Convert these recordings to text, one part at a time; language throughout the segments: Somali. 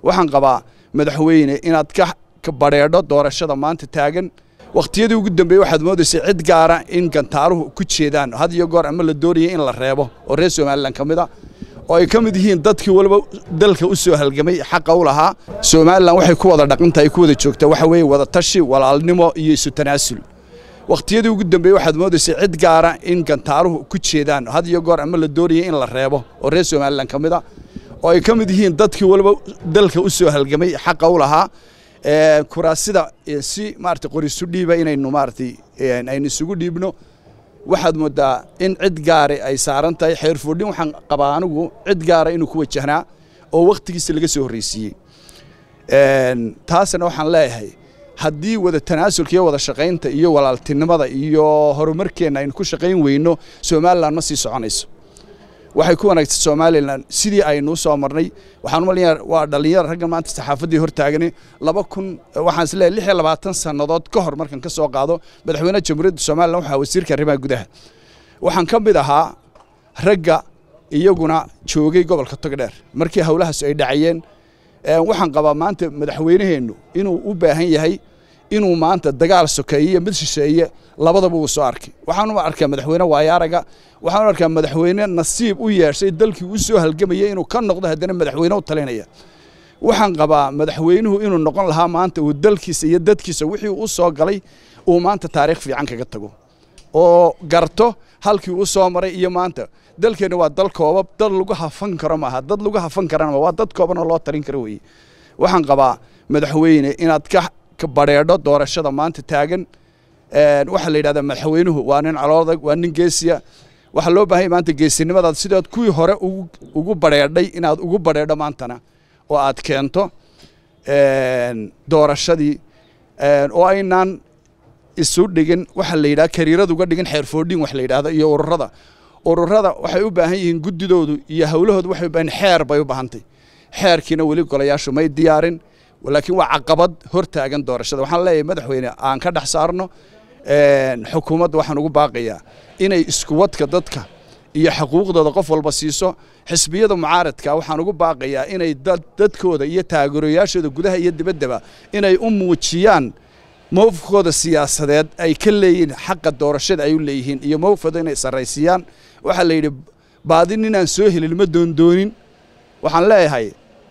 waxaan qabaa madaxweyne inaad ka badheedho doorashada maanta taagan wakhtiyadii ugu dambeeyey waxaad moodaysay cid gaara in gantaaruhu ku jeedaan had iyo goor ama la doonaya in la reebo oo reer somalilan ka mid a oo ay ka mid yihiin dadkii waliba dalka u soo halgamay xaqa u lahaa somalilan waxay ku wada dhaqantahay ku wada joogtaa waxa weeye wada tashi walaalnimo iyo isu tanaasul wakhtiyadii ugu dambeeyey waxaad moodaysay cid gaara in gantaaruhu ku jeedaan had iyo goor ama la doonaya in la reebo oo reer somalilan ka mid a oo ay ka mid yihiin dadkii waliba dalka u soo halgamay xaqa u lahaa kuraasida si maarata qorisu dhiiba inaynu maaratay aynu isugu dhiibno waxaad moodaa in cid gaare ay saaran tahay xeerfoodhin waxaan qabaa anigu cid gaara inuu ku wajahnaa oo wakhtigiisa laga soo horreysiiyey taasna waxaan leeyahay haddii wada tanaasulka iyo wada shaqaynta iyo walaaltinimada iyo horumarkeenna aynu ku shaqayn weyno somalilan ma sii soconayso waxay ku wanaagtay somalilan sidii aynuu soo marnay waxaan umalayaa waa dhallinyar raggan maanta saxaafaddii hortaagani laba kun waxaan is leeyahay lix iyo labaatan sannadood ka hor markan ka soo qaado madaxweynaha jamhuuriyadda somalilan waxaa wasiirka arrimaha gudaha waxaan ka mid ahaa ragga iyaguna joogay gobolka togdheer markii howlahaas ay dhacayeen waxaan qabaa maanta madaxweynaheennu inuu u baahan yahay inuu maanta dagaal sokeeye iyo mid shisheeye labadaba uu soo arkay waxaanu arkaa madaxweyne waayaaraga waxaanu arkaa madaxweyne nasiib u yeeshay dalkii u soo halgamaya inuu ka noqdo haddana madaxweyne u talinaya waxaan qabaa madaxweynuhu inuu noqon lahaa maanta uu dalkiisa iyo dadkiisa wixii u soo galay uu maanta taariikh fiican kaga tago oo garto halkii u soo maray iyo maanta dalkeenna waa dal koobab dad lagu hafan karo maaha dad lagu hafan karana waa dad koobanoo loo talin karo weeye waxaan qabaa madaxweyne inaad ka badheedho doorashada maanta taagan waxaa la yidhahdaa madaxweynuhu waa nin caloodag waa nin geesiya waxaa loo baahanya maanta geesinimadaad sidaad kuwii hore ugu badheedhay inaad ugu badheedho maantana oo aad keento doorashadii oo aynaan isu dhigin waxa la yidhaha kariirad uga dhigin xeerfoodhin wax la yidhaahdo iyo ururada ururada waxay u baahan yihiin guddidoodu iyo howlahoodu waxay u baahan xeer bay u baahantay xeerkiina weli golayaashu may diyaarin laakiin waa caqabad hor taagan doorashada waxaan leeyahay madaxweyne aan ka dhex saarno xukuumadda waxaan ugu baaqayaa inay iskuwadka dadka iyo xuquuqdooda qof walba siiso xisbiyada mucaaradka waxaan ugu baaqayaa inay dadkooda iyo taageerayaashooda gudaha iyo dibaddaba inay u muujiyaan mowqifkooda siyaasadeed ay ka leeyihiin xaqa doorashada ay u leeyihiin iyo mowqifkooda inay sarraysiiyaan waxaa la yidhi baadi ninaan soo helin ma doondoonin waxaan leeyahay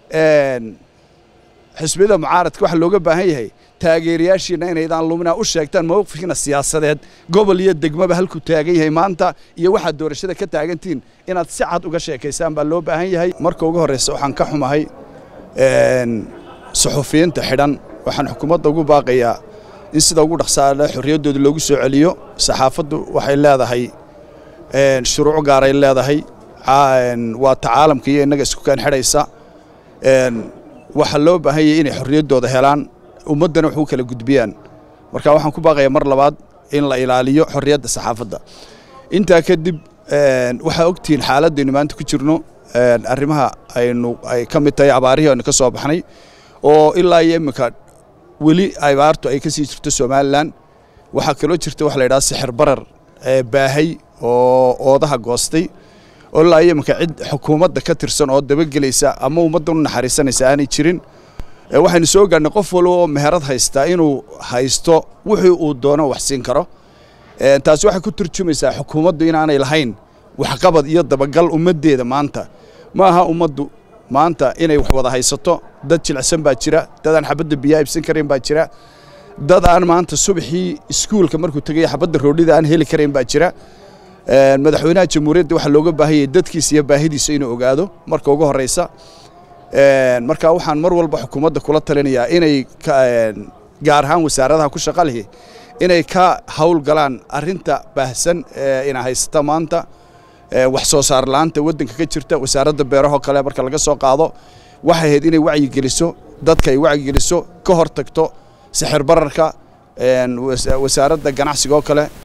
xisbiyada mucaaradka waxaa looga baahan yahay taageerayaashiina inaydaan lumina u sheegtaan mowqifkiina siyaasadeed gobol iyo degmaba halkuu taagan yahay maanta iyo waxaad doorashada ka taagantihiin inaad si cad uga sheekaysaan baa loo baahan yahay marka ugu horreysa waxaan ka xumahay suxufiyiinta xidhan waxaan xukuumadda ugu baaqayaa in sida ugu dhaqsaale xorriyaddooda loogu soo celiyo saxaafaddu waxay leedahay shuruuc gaaray leedahay waa ta caalamka iyo innaga isku kaan xidhaysa waxaa loo baahan yahay inay xorriyaddooda helaan ummaddana wax u kala gudbiyaan marka waxaan ku baaqayaa mar labaad in la ilaaliyo xorriyadda saxaafadda intaa kadib waxaa ogtihiin xaaladaynu maanta ku jirno arrimaha aynu ay ka mid tahay abaarihii aynu ka soo baxnay oo ilaa iyo iminka weli abaartu ay ka sii jirto somalilan waxaa kaloo jirta waxa la yidhaha sixir barar baahay oo oodaha goostay oo ilaa iyo iminka cid xukuumadda ka tirsan oo dabagelaysa ama ummadda u naxariisanaysa aanay jirin waxaynu soo gaadhnay qof walba oo meherad haystaa inuu haysto wixii uu doono wax siin karo taasi waxay ku turjumaysaa xukuumaddu inaanay lahayn waxqabad iyo dabagal ummaddeeda maanta ma aha ummaddu maanta inay wax wada haysato dad jilicsan baa jira dad aan xabadda biyaa ibsan karayn baa jira dad aan maanta subaxii iskuulka markuu tegaya xabadda roodhida aan heli karayn baa jira madaxweynaha jamhuuriyadda waxaa looga baahan yahay dadkiisa iyo baahidiisa inuu ogaado marka ugu horreysa marka waxaan mar walba xukuumadda kula talinayaa inay gaar ahaan wasaaradaha ku shaqa lihi inay ka hawl galaan arrinta baahsan ina haysata maanta wax soo saar la'aanta waddanka ka jirta wasaaradda beerahoo kale marka laga soo qaado waxay ahayd inay wacyigeliso dadka ay wacyigeliso ka hor tagto sixir bararka wasaaradda ganacsiga oo kale